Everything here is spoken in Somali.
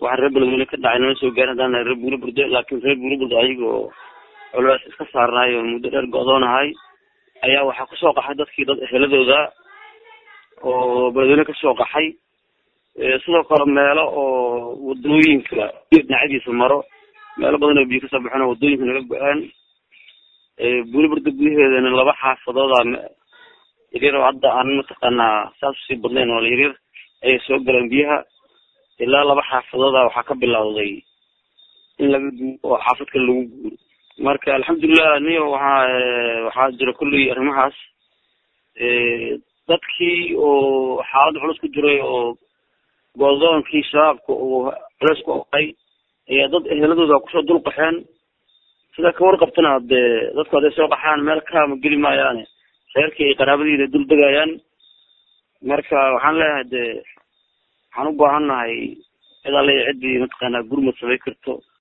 waxa reer beledweyne ka dhacay nala soo gaarin haddaan nahay reer buuro burdo laakiin reer buuro burdo ayagoo culays iska saarnaay oo muddo dheer go-doonahay ayaa waxaa kusoo qaxay dadkii dad eheladooda oo beledweyne kasoo qaxay sidoo kale meelo oo wadooyinka dhinacyadiisa maro meelo badan oo biyo kasoo baxeen oo wadooyinka naga go-aan buuro burdo gudaheedana laba xaafadooda yaryar oo hadda aan mataqaanaa saas usii badnayn oo yaryar ayay soo galeen biyaha ilaa laba xaafadooda waxaa ka bilowday in laga guuro oo xaafad kale lagu guuro marka alxamdulilah niyo waxaa waxaa jira kulley arrimahaas dadkii oo xaalada culus ku jiray oo go'doonkii shabaabka uu culeys ku oqay ayaa dad eheladooda kusoo dul qaxeen sida ka warqabtana dee dadku hadday soo qaxaan meel kaama geli maayaane reerkii ay qaraabadiina dul degayaan marka waxaan leeyahay dee waxaan u baahan nahay cid alle ciddii mataqaanaa gurmad samay karto